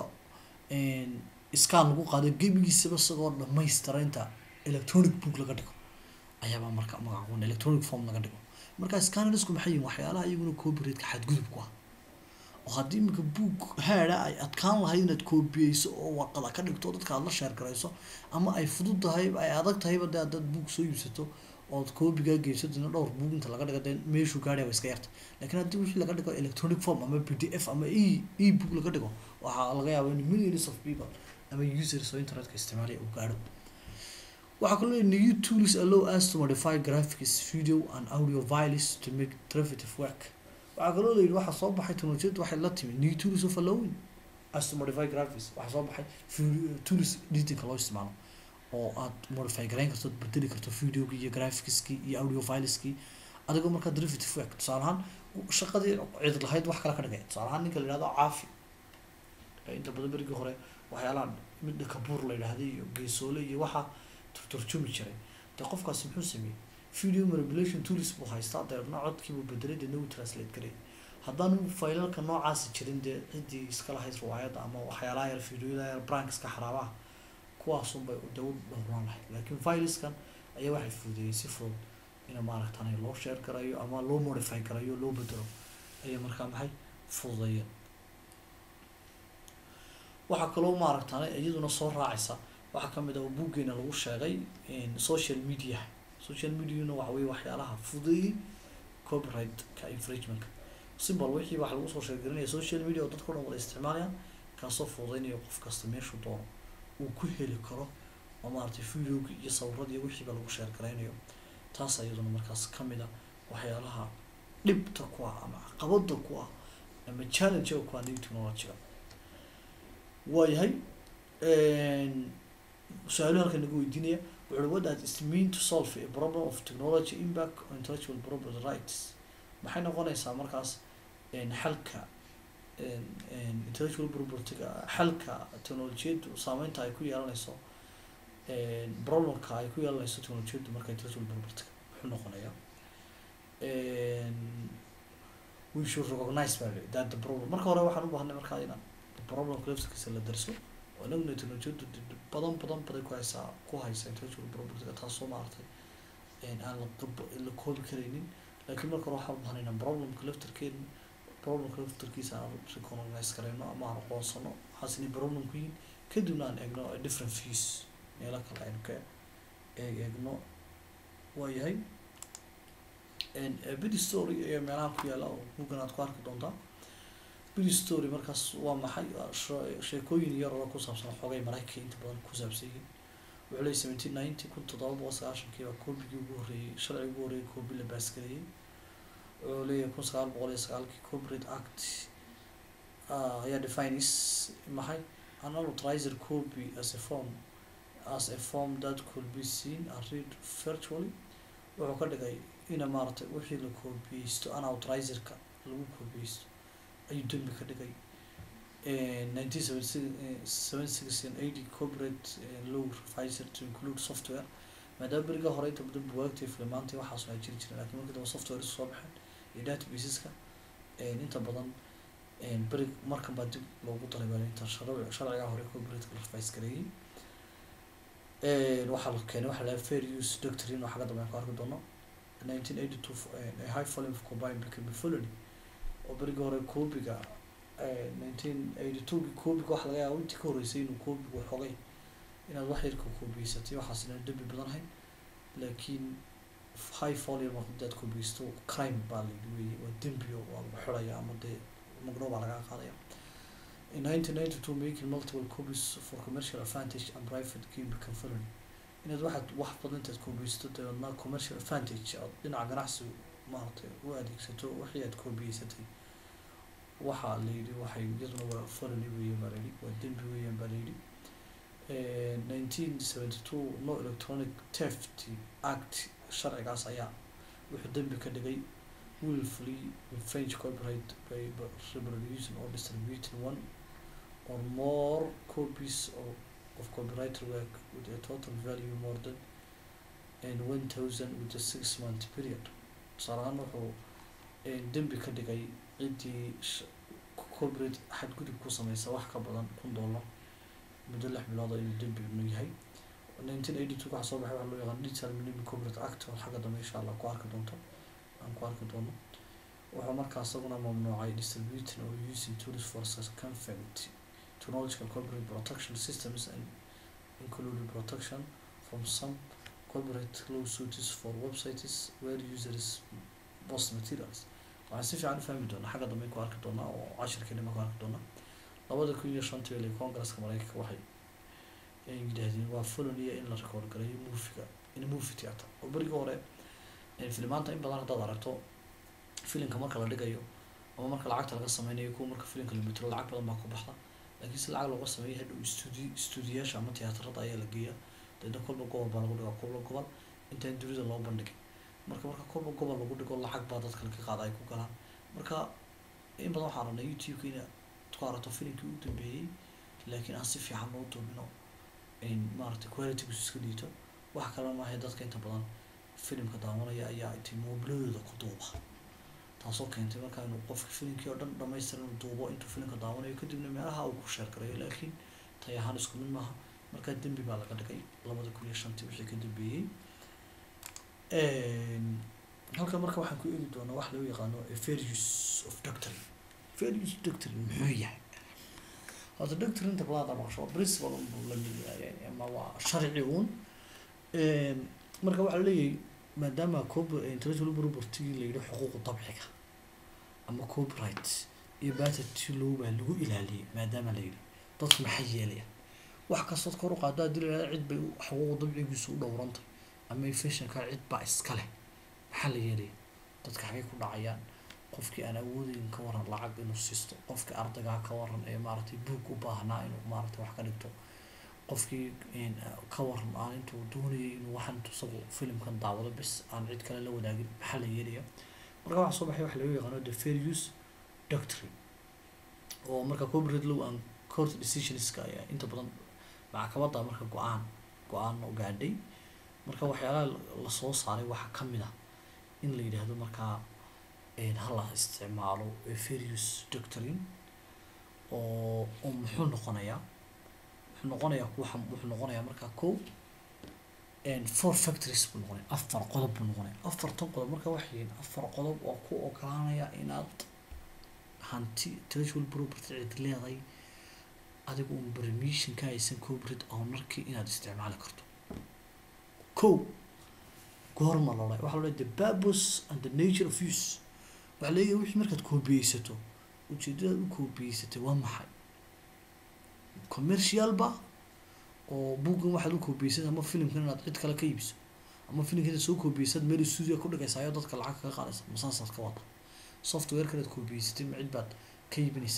scan lagu qaado gebigiisaba isagoo dhamaystira inta electronic book laga dhigo ayaabaa marka magacuun electronic form laga dhigo marka scannersku maxay yihin waxyaalaha iyaguna copyrightka xadgudub ku ah oo haddii iminka book haada ay adkaan lahayd inaad koobiyeyso oo warqada ka dhigto dadka aad la sheer garayso ama ay fudud tahay ay adag tahayba de haddaad book soo iibsato ood koobigaa geyso dina dhowr book inta laga dhigo dee meeshuu gaadhaya waa iska yarta laakiin haddii wixii laga dhigo electronic form ama p d f ama e e book laga dhigo waxaa laga yaaba in millions of people ama users oo internetka isticmaalaya uu gaadho waxaa kaloo new tools allow us to modify graphics video and audio files to make derivative work waxaa kaloo la yidhi waxaa soo baxay teknolojiyadda waxay la timi new tools of allowing us to modify graphics waxaa soo baxay tools editingka loo isticmaalo oo aad modify garayn karto ad bedeli karto videogii iyo graphicskii iyo audio fileskii adigoo markaa derivative work tusaale ahaan shaqadii cid lahayd wax kale ka dhigay tusaale ahaan ninka la yihahdo caafi inta badan berigii hore waxyaalaha midda kabuur la yidhaahday iyo geesoole iyo waxaa turturjumi jiray dee qofkaasi muxuu sameeyey video manipulation tools buu haystaa deebna codkiibuu bedelay deedna wuu translate garay haddaanu faylalka noocaasi jirin dee ciddii iska lahayd riwaayadda ama waxyaalaha yar videoyada yar brankiska xaraabaha kuwaasunbay daw dhowraan lahayd laakiin fileskan ayaa waxay fududeeyey si fudud in maaragtan loo share garayo ama loo modify garayo loo bedelo ayay markaa maxay fududeeyeen waxaa kaloo maaragtan iyaduna soo raacaysa waxaa kamid ah buuggeena lagu sheegay social media social mediana waxa weye waxyaalaha fududeeyey copyright-ka infringementka simbol wixii waxa lagu soo sheergelinaya social media oo dadka o dhan wada isticmaalayaan kaasoo fududeynaya qof kasta meeshuu doono uu ku heli karo oo maaragtay videoga iyo sawiradiiyo wixiiba lagu sheer garaynayo taas iyaduna markaas kamid a waxyaalaha dhibta ku ah ama caqabada ku ah ama challenge ku ah new technologyga waayahay su-aaluhu halkan naga weydiinaya wuxuui what does it mean to solve a problem of technology impact on intellectual property rights maxay noqonaysaa markaas xalka intellectual propertyga xalka technolojiyaddu saameynta ay ku yeelanayso problemka ay ku yeelanayso technolojiyaddu marka intellectual propertyga wuxuu noqonayaa we should recognize by that the problem marka hore waxaan u baahnay markaa inaan problemka laftirkiisa la darso oo inaguna technolojiyaddu badan badan baday ku haysaa ku haysa intellectual propertyga taasoo maaragtay aan la la koobi karaynin laakiin marka hore waxaan u baahnay inaan problemka laftirkeena problemka laftirkiisa aan recognize karayno ama aan aqoonsano waxaas inay problem ku yihin kadibna aan eegno different views meelo kale aynu ka eeg eegno waayahay bid story ayaa meelaha ku yaala oo bugan aad ku arki doontaa bid story markaas waa maxay sheekooyin yar oo ku saabsan xoogay maraykanka inta badan ku saabsan yihiin wuxuu leeyay seventeen ninety kun toddoba boqol sagaashankii baa koobigii ugu horreeyey sharcigii ugu horreeyay koobi la baasgareeyey wuxuu leeyahay kun sagaal boqol iyo sagaalkii corporate act ayaa defines maxay an unauthorized copy as a form as a form that could be seen and read virtually wuxuu ka dhigay ina maaragtay wixii la koobiyeysto unauthorizedka lagu koobiyeysto ayuu dembi ka dhigay nineteen seventy six seven six and eighty corporate law revised to include software maadaama beriga hore inta badan buwaagtay filmaantay waxaas waa jiri jiray lakiin markii dambe software isu soo baxeen iyo databaseska inta badan beri markan baa dib loogu daray baa inta sharci sharcigaa hore corporate la revise gareeyey waxaa la keenay waxaa lahaa fair use doctrine oo xagga dambe aan ku arki doono nineteen eighty two a high volume of combine became a felony oo berigii hore koobiga nineteen eighty two koobiga waxa laga yaaba intii ka horreysay inuu koobigu xogay inaad wax yarka koobiyeysatay waxaas inaan dembi badanahay laakiin high volume hadaad koobiyeysto crime baa layidhi weeye waa dembio waa lagu xidhaya ama dee magdhow baa lagaa qaadaya in nineteen ninety two making multiple copies for commercial advantage and private game become felony inaad waxaad wax badan intaad koobiyeysato dabeedna commercial advantage ood dhinaca ganacsi maaragtay u adeegsato wixii aad koobiyeysatay waxaa layidhi waxay iyaduna waa felony weeye baa layidhi waa dembi weeyaan baa layidhi nineteen seventy two no electronic theft act sharcigaas ayaa wuxuu dembi ka dhigay willfully infringe copyright by reproducing or distributing one or more copies of, of copyrighted work with a total value more than and one thousand with a six month period tusaalahaan wuxuu dembi ka dhigay ciddii copyright xadgudub ku sameysa wax ka badan kun dollar muddo lix bilood oo inuu dembi nu yahay nineteen eighty two waxaa soo baxay waxa loo yaqaan digital millennium copyright act oo xagga dambe insha allah ku arki doonto aan ku arki doono wuxuu markaa isaguna mamnuucay distributing or using tools for circumvent technological copyright protection systems and including protection from some copyright lawsuits for websites where users post materials waxaan si fiican u fahmi doonaa xagga dambe ku arki doonaa oo cashirkeena ku arki doonaa labada kun iyo shantii ile congresska mareykanka waxay yidhaahdeen waa fulaniya in la record gareeyo moviga in movie theatre oo berigii hore filimaanta in badan haddaad aragto filimka marka la dhigayo ama marka lacagta laga sameynayo kuwa marka filimka la metro lacag badan baa ku baxda laakiin si lacag looga sameeyo hadhow studi stuudiyaasha ama tiyaatarada ayaa la geeyaa deedna kolba gobol baa lagu dhigaa kolba gobol intaan dunida loo bandhigin marka marka kolba gobol lagu dhigo lacag baa dadka laga qaada ay ku galaan marka in badan waxaan rabnay youtube-ka inaad ku aragto filimkii u dambeeyey laakiin aan si fiican loo duubino maaragtay qualitygiisu iska dhiito wax kale maahay dadka inta badan filimka daawanaya ayaa intay moobiladooda ku duuba taasoo keentay markaa inuu qofka filimkii oo dhan dhamaystir inuu duubo intuu filimka daawanayo kadibna meelaha uu ku sheer gareeyo laakiin tay ahaan isku mid maaha markaa dembi baa laga dhigay labada kun iyo shantii wixii ka dambeeyey halkan marka waxaan ku eegi doonaa wax loo yaqaano fair use of doctrine fair use doctrine muxuu yahay horta doctrine inta badan hadda maqasho waa principle unbuu la mid yahay ama waa sharci uun marka waxaa leeyahay maadaama copy intellectual property la yidhi xuquuqu dabciga ama copyright iyo patent law baa lagu ilaaliyay maadaama la yidhi dadku maxay yeelayaan wax kastood kor u qaado haddii la yidhahdo cid bay xuquuqu dabcigiisu u dhowrantay ama fashinka cid baa iska leh maxaa la yeelaya dadka xagay ku dhacayaan qofkii aan awoodeyn ka waran lacag inuu siisto qofkii ardaygaa ka waran ee maaragtay buug u baahnaa inuu maaragtay wax ka dhigto qofkii ka waran aan intuu doonayay inuu waxan isagu filimkan daawado bis aan cid kale la wadaagin maxaa la yeelaya marka waxaa soo baxay waxa lagu yaqaano the fair use doctrine oo marka corporate law and court decisionska ayaa inta badan maxkamadda marka go-aan go-aan gaadhay marka waxyaalaha lasoo saaray waxaa ka mid ah in la yidhaahdo markaa hala isticmaalo fair use doctrine oo oo muxuu noqonayaa wuxuu noqonayaa waxa wuxuu noqonayaa markaa ko four factories buu noqonaya afar qodob buu noqonaya afartan qodob marka waxay yihiin afar qodob oo ku ogolaanaya inaad hanti intellectual property cid leedahay adigu un permission ka haysan corporate ownerkii inaad isticmaali karto ko goorma lodhay waxaa lodhay the purpose and the nature of use waxaa leeyahay wixii markaad koobiyeysato ujeedadaad u koobiyeysatay waa maxay commercialba oo buuggan waxaad u koobiyeysad ama filimkan inaad cid kale ka iibiso ama filimkan inaad soo koobiyeysad meel studio ku dhigaysa ayoo dadka lacag kaga qaadaysa masaasaad ka wada software kanaad koobiyeysatay ma cid baad ka iibinaysa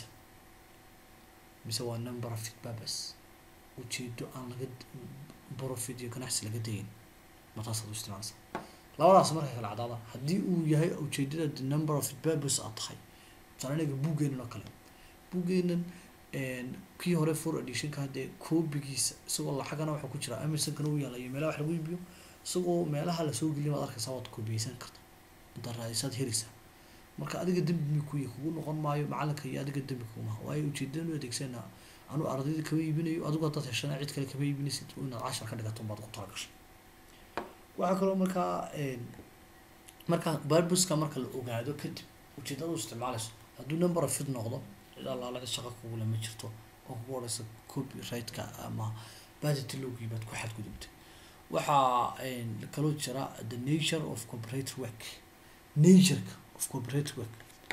mise waa number of purpose ujeedo aan laga profit iyo ganacsi laga dayin mataasaad u isticmaalaysa labadaas marka kala cadaada haddii uu yahay ujeedada the number of purpose aad tahay tusaale inaga buuggeenan oo kale buuggeenan kii hore for editionka haddee koobigiisa isagoo lacagana waxaa ku jira amazonkana u yaala iyo meelaha wax lagu iibiyo isagoo meelaha lasoo geliya maad arkaysaa waad koobiyeysan karta intaad raadisaad helaysaa marka adiga dembi kuy kugu noqon maayo macalinka iyo adiga dembi kugumaha waayo ujeedadan u adeegsana anu ardayda kama iibinayo adigu haddaad heshana cid kale kama iibinaysid inaad cashar ka dhigato baad ku talagashay waxaa kaloo markaa marka barbuska marka la ogaado kadib ujeedada u isticmaalayso hadduu number of fit noqdo cid allaala cid shaqa kugula ma jirto oo kugu odhaysa copyright-ka ama budget logii baad ku xadgudubtay waxaa kaloo jira the nature of corporate work natureka of corporate work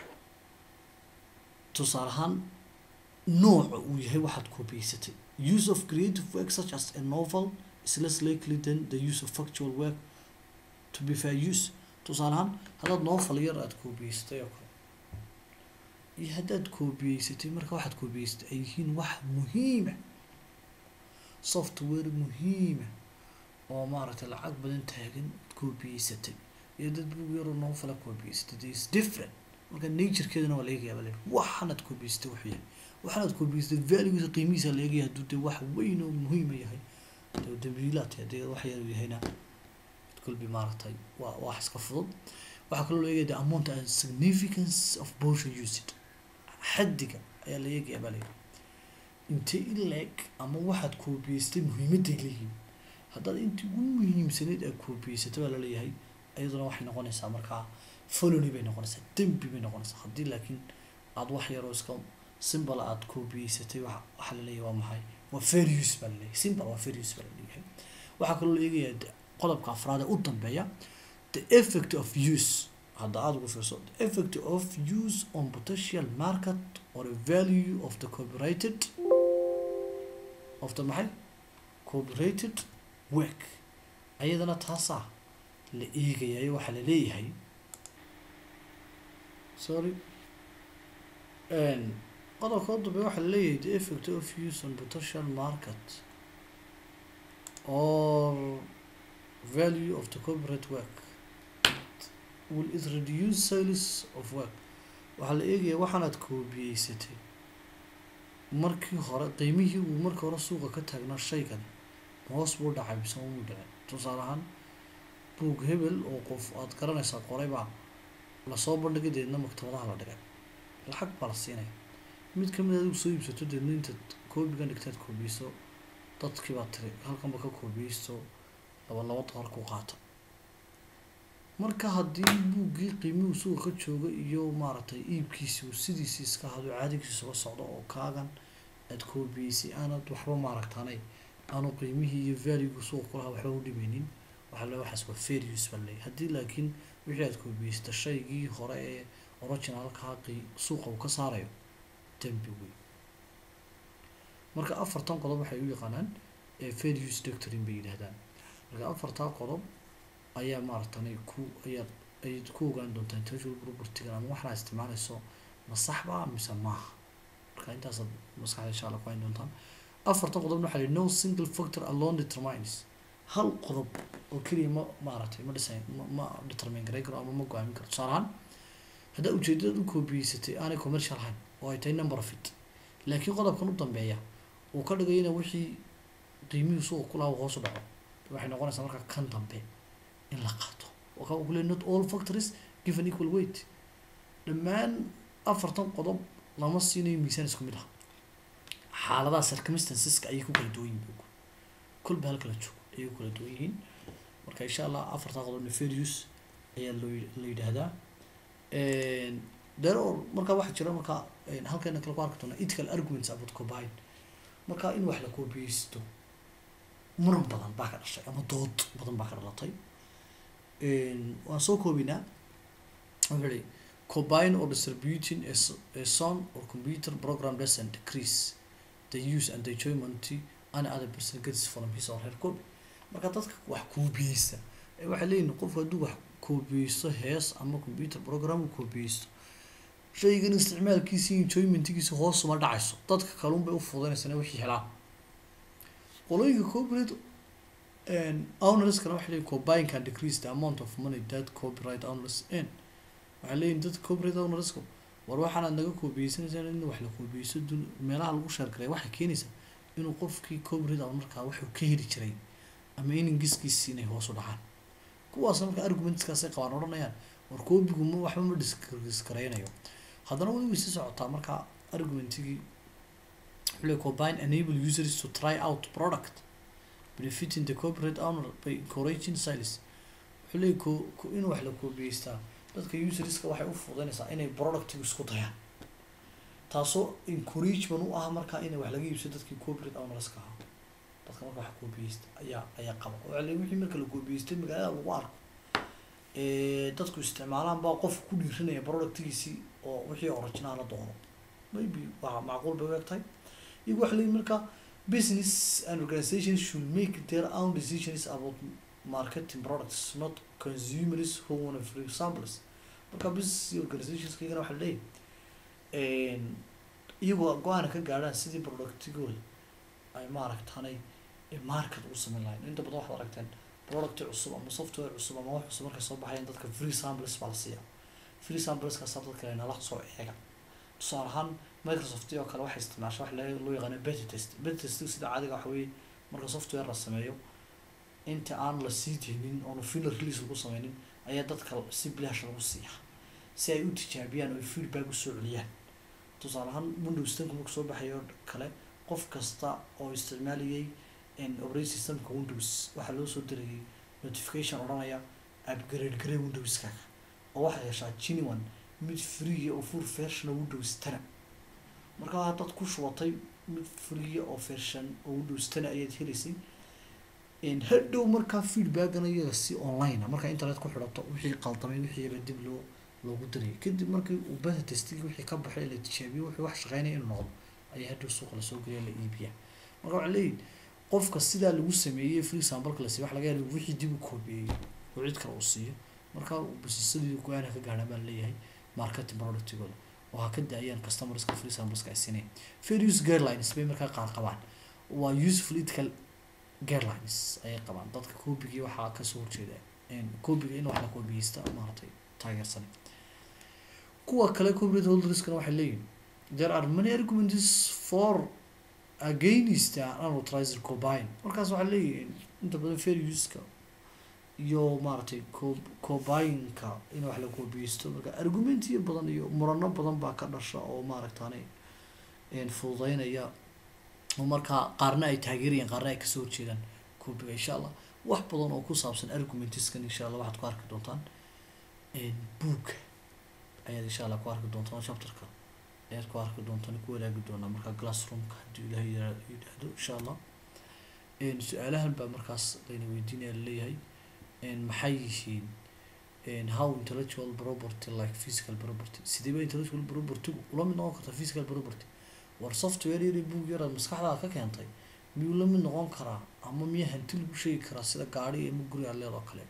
tusaale ahaan nooca uu yahay waxaad koobiyeysatay use of creative work such as a novel is less likely than the use of factual work to be fair use tusaale ahaan haddaad novel yar aada koobiyeysatay oo kale iyo haddaad koobiyeysatay marka waxaad koobiyeysatay ay yihiin wax muhiima software muhiima oo maaragtay lacag badan taagan koobiyeysatay iyo dad bug yaroo novel koobiyeysatay there is different marka naturekeedana waa la eegaya bale waxaanaad koobiyeysatay wuxuu yahay waxaanaad koobiyeysatay valuegiisa qiimihiisa la eegaya hadduu dee wax weyn oo muhiima yahay dee dambiilaad haddii wax yar uu yahayna kolbi maaragtay waa wax iska fudud waxaa kaloo la eegaya the amount and significance of portion usage xaddiga ayaa la eegaya baa layidhi intee in la-eg ama waxaad koobiyeystay muhiimadday leeyihiin haddaad intii ugu muhiimsanayd aad koobiyeysatay baa laleeyahay iyaduna waxay noqonaysaa markaa folony bay noqonaysaa dembi bay noqonaysaa haddii laakiin aada wax yaroo iska simbal aada koobiyeysatay wa waxaa laleeyahay waa maxay waa fair use baa laleeyahay simbal waa fair use baa laleeyahay waxaa kaloo la eegayaa qodobka afraad ee u dambeeya the effect of use hadda aada ugu fiirso the effect of use on potential market or a value of the copyrighted of the maxay copyrighted work ayadana taasaa la eegayayo waxaa la leeyahay sorry qodobka u dambeeya waxaa la leeyahay the effect of use on potential market or value of the corporate work will it reduce sales of work waxaa la eegaya waxaanaad koobiyeysatay markii hore qiimihii uu markii hore suuqa ka taagnaa shaygan hoos buu dhacay mise umuu dhicin tusaale ahaan buug hebel oo qof aada garanaysaa qoray baa lasoo bandhigay deedna maktabadaha la dhigay lacag baa la siinaya mid kamid adigu soo iibsato deedna intaad koobigan dhigtaad koobiyeyso dadkii baa tiri halkanba ka koobiyeyso laba laba dolar ku qaata marka haddii buuggii qiimihuu suuqa ka jooga iyo maaragtay iibkiisi uu sidiisi iska hado caadigiisa uga socdo oo kaagan aada koobiyeysay aanad waxba maaragtaanay aanu qiimihii iyo valuegu suuqa kulahaa waxba u dhimeynin waxaa le waxaas waa fair use baa leeyahy haddii laakiin wixii aada koobiyeysata shaygii hore ee originalkaa qi suuqa uu ka saarayo dembi wey marka afartan qodob waxay u yaqaanaan fair use doctrine bay yidhahdaan marka afartaa qodob ayaa maaragtanay ku ayaad ayaad ku ogaan doontaa intellectual propertygan ama waxaad isticmaalayso ma saxba mise maaha marka intaasaad maskaxda insha allah ku hayn doontaan afartan qodobna waxaa lihi no single factor alone determines hal qodob oo keliya ma maaragtay ma dhisayn ma ma determine garay karo ama ma go-aamin karo tusaale ahaan haddaa ujeedadaad u koobiyeysatay aanay commercial ahayn oo ay tahay number of it laakiin qodobkan u dambeeya uu ka dhigayana wixii qiimihii suuqa ku lahaa hoos u dhaco waxay noqonaysaa marka kan dambe in la qaato waxa uu ku leeyahay not all factories give an equal weight dhammaan afartan qodob lama siinayo miisaan isku mid ah xaaladaha circumstanceska ayay ku kala duwan yihiin kolba halka la joogo ayay ku kala duwan yihiin marka insha allah afartan qodob nefarious ayaa loo la yidhaahdaa there or marka waxaa jira marka halkeena kale ku arki doona ethical arguments about combine marka in wax la koobiyeysto muran badan baa ka dhashay ama dood badan baa ka dhalatay waan soo koobinaa wuxuu ihi combine or distributing a, s- a song or computer program doesn't decrease the use and the enjoyment any other person gets from his or her copy marka dadka wax koobiyeysta ee waxay leeyihin qofku hadduu wax koobiyeysto hees ama computer program uu koobiyeysto shaygan isticmaalkiisa iyo enjoymentigiisa hoos uma dhacayso dadka kalun bay u fududaynaysaa wixii helaan qolooyinka copyright ownerskana waxay leeyihin combine can decrease the amount of money that copyright owners earn waxay leeyihin dadka copyright ownerska war waxaanaad naga koobiyeysanaysaa in wax la koobiyeysto dun meelaha lagu sheergaray waxay keenaysaa inuu qofkii copyright ownerka wuxuu ka heli jiray ama in ingiskiisi inay hoos u dhacaan kuwaasna marka argumentskaasay qabaan odhanayaan war koobigu ma waxba ma diskareynayo haddana way way sii socotaa marka argumentigii wuxuu leeyahay combine enable users to try out product benefiting the corporate owner by encouraging sales wuxuu wuxuu leeyahy ko ko in wax la koobiyeystaa dadka userska waxay u fududeynaysaa inay productiga isku dayaan taasoo encouragement u ah markaa inay wax laga iibsado dadkii corporate ownerska ahaa dadka marka wax koobiyeysta ayaa ayaa qaba oo le wixii marka la koobiyeystay magaalada lagu arko ee dadku isticmaalaan baa qof ku dhiiranaya productigiisii oo wixii original la doono maybe waa macquul bay u eg tahay iyagu waxa leeyihin marka business and organizations should make their own decisions about marketing products not consumers who want free samples marka business iyo organizations iyagana waxa leeyahy iyagoo go-aana ka gaadhaan sidii productigooda ay maaragtanay market u sameyn lahayn inta badan waxaad aragteen product cusub ama software cusub ama wax cusub markay soo baxayaan dadka free samples baa la siiya free sampleskaasa dadka nala soo eega tusaale ahaan microsoft oo kale waxay isticmaasha wax loo yaqaano beta test beta test sida caadiga waxa weeye marka software la sameeyo inta aan la sii deynin oonu final release lagu sameynin ayaa dadka si bilaash lagu siiya si ay u tijaabiyaan oo ay feedback usoo celiyaan tusaale ahaan windows tanku marku soo baxayo kale qof kasta oo isticmaalayay operating systemka windows waxaa loo soo dirayay notification odhanaya upgrade garee windowskaaga oo waxaad heshaa genuine mid free oo full version oo windows tana markaa haddaad ku shubatay mid free oo version oo windows tana ayaad helaysay hadhow markaa feedbackana iyaga si online a markaa internet ku xidhato wixii qaldamay wixiiba dib loo loogu dirayay kadib markii uu beta testigi wixii ka baxay la tijaabiyo wixii wax shaqeynaya inuu noqdo ayaa hadhow suuqa lasoo geliya la iibiya marka waxaa leeyihi qofka sidaa lagu sameeyey free sambalka la siiyo waxa laga yaaba wixii dib u koobiyeeyey oo cid kale uu siiyo marka basisadii go-aana ka gaadhaan baa leeyahay marketing productigooda oo ha ka daayaan customerska free sampleska ay sineen fair use guidelines bay markaa qaar qabaan waa useful ethical guidelines ayay qabaan dadka koobigii waxaa kasoo horjeeda koobiga in wax la koobiyeysta maaragtay taageersan kuwa kale corporate holderskana waxay leeyihin there are many arguments for against an unauthorized combine markaas waxaa leeyihin inta badan fair useka iyo maaragtay co combineka in wax la koobiyeysto marka argumentiyo badan iyo murano badan baa ka dhasha oo maaragtani fududeynaya oo markaa qaarna ay taageerayaan qaarna ay kasoo horjeedaan koobiga insha allah wax badan oo ku saabsan argumentiskan insha allah waxaad ku arki doontaan book ayaad insha allah ku arki doontaan chapterka ayaad ku arki doontaan ku wadaagi doonaa markaa classroomka haddii ilahay yidhaahdo insha allah su-aalahan baa markaas layna weydiinaya laleeyahay maxay yihiin how intellectual property like physical property sideeba intellectual propertygu ula mid noqon karta physical property war software yari book yaraad maskaxdaada ka keentay miyuu la mid noqon karaa ama miya hanti lagu sheegi karaa sida gaari ama guri aad leed oo kale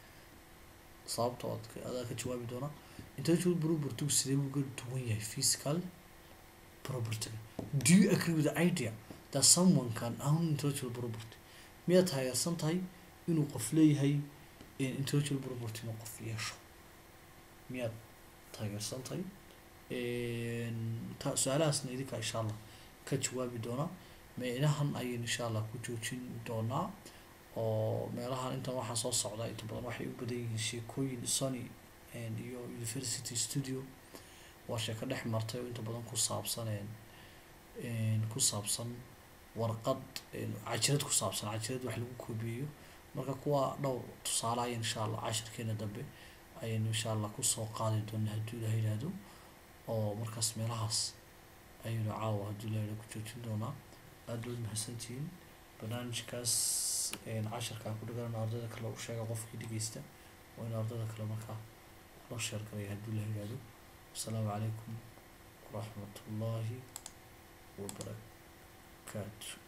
sababta ood adaa ka jawaabi doona intellectual propertygu sidee buu uga duwan yahay physical property do you agree with the idea that someone can own intellectual property miyaad taageersan tahay inuu qof leeyahay intellectual property inuu qof yeesho miyaad taageersan tahay ta su-aalahaasna idinka insha allah ka jawaabi doonaa meelahan ayaynu insha allah ku joojin doonaa oo meelahan intan waxaa soo socda inta badan waxay u badan yihiin sheekooyin sony iyo university studio waa sheeko dhex martay oo inta badan ku saabsan ku saabsan warqad cajirad ku saabsan cajirad wax lagu koobiyeyo marka kuwa dhowr tusaale ayan insha allah cashirkeena dambe ayaynu insha allah kusoo qaadi doonaa hadduu ilaha yidhaahdo oo markaas meelahaas ayaynu caawa hadduu ilaha yidhahdo ku joojin doonaa aada waad mahadsantihiin barnaamijkaas cashirkaa ku dhigan ardayda kale u sheega qofkii dhegeysta waa in ardayda kale markaa loo sheer galaya hadduu ilaha yidhahdo wasalaamu calaykum waraxmat ullaahi wabarakaatu